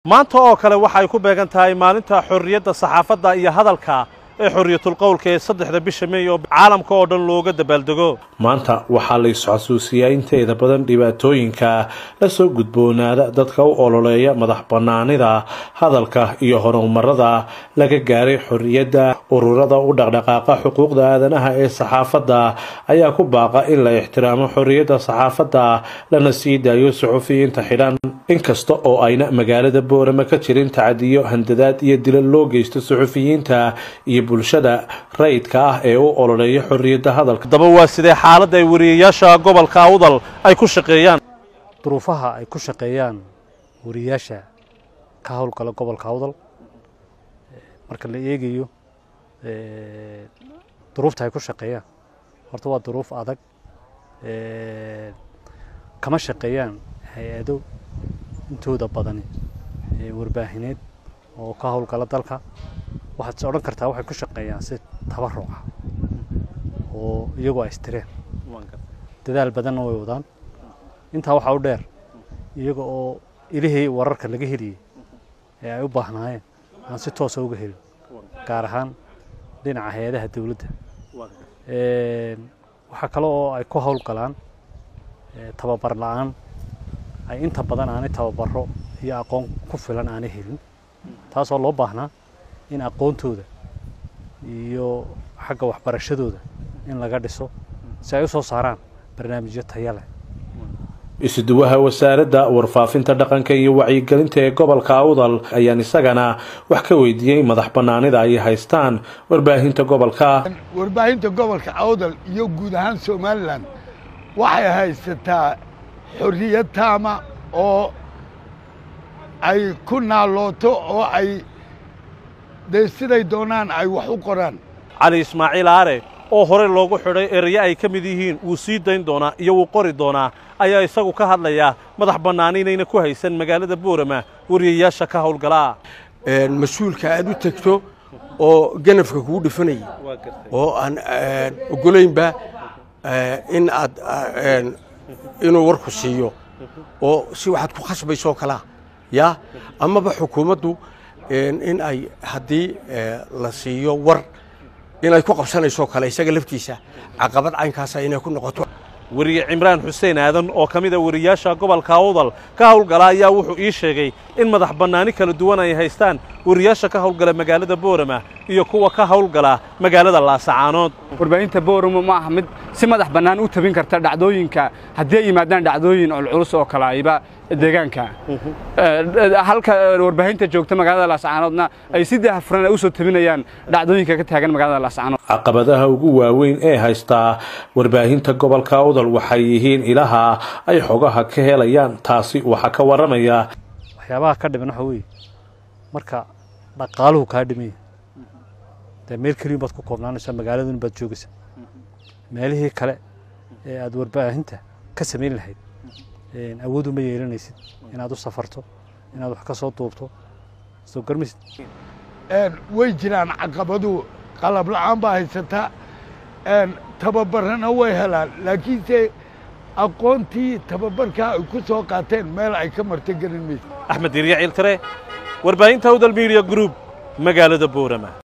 maanta oo kale waxay ku beegan tahay maalinta xorriyadda saxaafadda iyo hadalka ee xorriyatulqowlka ee saddexda bisha meey oo caalamka oo dhan looga dabaaldego maanta waxaa la isxasuusiyaa inteeda badan dhibaatooyinka la soo gudboonaada dadka u ololeeya madax bannaanida hadalka iyo horumarada laga gaaray xorriyadda ururada u dhaqdhaqaaqa xuquuqda aadanaha ee saxaafadda ayaa ku baaqa in la ixtiraamo xorriyadda saxaafadda lana sii daayo suxufiyiinta xidhan inkasta oo ayna magaalada boorama ka jirin tacadiyo handadaad iyo dila loo geysto suxufiyiinta iyo bulshada rayidka ah ee u ololeeya xorriyadda hadalka daba waa sidee xaaladda ay wariyayaasha gobolka awdal ay ku shaqeeyaan duruufaha ay ku shaqeeyaan wariyayaasha ka howlgala gobolka awdal marka la eegayo duruufta ay ku shaqeeyaan horta waa duruuf adag kama shaqeeyaan hay-ado intooda badani warbaahineed oo ka howlgala dalka waxaad is odhan kartaa waxay ku shaqeeyaan si tabaruca oo iyagoo ay istireen dadaal badanna way wadaan intaa waxaa u dheer iyaga oo ilihii wararka laga heliyey ee ay u baahnaayeen aan si toosa uga helin gaar ahaan dhinaca hay-adaha dowladda waxaa kale oo ay ku howlgalaan tababar la-aan ay inta badan aanay tababaro iyo aqoon ku filan aanay helin taasoo loo baahnaa in aqoontooda iyo xagga waxbarashadooda in laga dhiso si ay u soo saaraan barnaamijyo taya leh isuduwaha wasaaradda warfaafinta dhaqanka iyo wacyigelinta ee gobolka awdal ayaan isagana wax ka weydiiyey madax bannaanida ay haystaan warbaahinta gobolka warbaahinta gobolka awdal iyo guud ahaan somalilan waxay haysataa xorriyad taama oo ay ku naalooto oo ay dee siday doonaan ay wax u qoraan cali ismaaciil aare oo hore loogu xidhay eraye ay ka mid yihiin wuu sii dayn doonaa iyo wuu qori doonaa ayaa isagu ka hadlayaa madax bannaani inayna ku haysan magaalada boorama wariyayaasha ka howlgalaa mas-uulka aad u tegto oo ganafka kugu dhifanaya oo aan ogolaynba in aad inuu warku siiyo oo si waxaad ku khasbayso kalaa yaa amaba xukuumaddu in ay haddii la siiyo war inay ku qabsanayso kale isaga laftiisa caqabad caynkaasa inay ku noqoto weriye cimraan xuseen aadan oo ka mid a wariyayaasha gobolka awdal ka howlgala ayaa wuxuu ii sheegay in madax bannaani kala duwan ay haystaan wariyaasha ka howlgala magaalada boorama iyo kuwa ka howlgala magaalada laasacaanood warbaahinta boorama ma aha mid si madax bannaan u tabin karta dhacdooyinka haddii ay yimaadaan dhacdooyin culculus oo kale ayba deegaanka halka warbaahinta joogta magaalada laascaanoodna ay si daahfuran u soo tabinayaan dhacdooyinka ka taagan magaalada laascaanood caqabadaha ugu waaweyn ee haystaa warbaahinta gobolka awdal waxay yihiin ilaha ay xogaha ka helayaan taasi waxaa ka warramaya waxyaabaha ka dhiman waxa weeye marka dhaqaaluhu kaa dhimaya dee meel keliyin baad ku koobnaanaysaa magaaladun baad joogaysaa meelihii kale ee aad warbaahinta ka samayn lahayd awoodu ma yeelanaysid inaad u safarto inaad wax ka soo duubto soo garmaysid way jiraan caqabadu qalab la-aan baa haysataa tababarana way helaan laakiinse aqoontii tababarkaa ay ku soo qaateen meel ay ka marta gelin maysa axmed dirya ciiltare warbaahinta awdal midiya group magaalada boorama